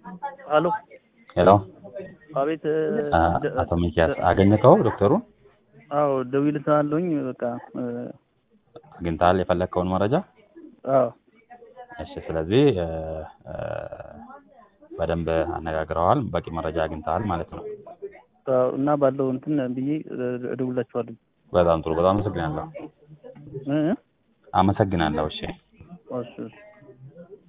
አሎ ሄሎ አቤት አ- አቶ ሚኪያስ አገኘከው ዶክተሩን አዎ ደውዬልሃለሁኝ በቃ እ፣ አግኝተሃል የፈለግከውን መረጃ አዎ እሺ ስለዚህ እ፣ እ፣ በደንብ አነጋግረዋል በቂ መረጃ አግኝተሃል ማለት ነው አዎ፣ እና ባለው እንትን ብዬ እ፣ እደውልላችኋለሁ በጣም ጥሩ በጣም አመሰግናለሁ እ እ? አመሰግናለሁ እሺ እሺ እሺ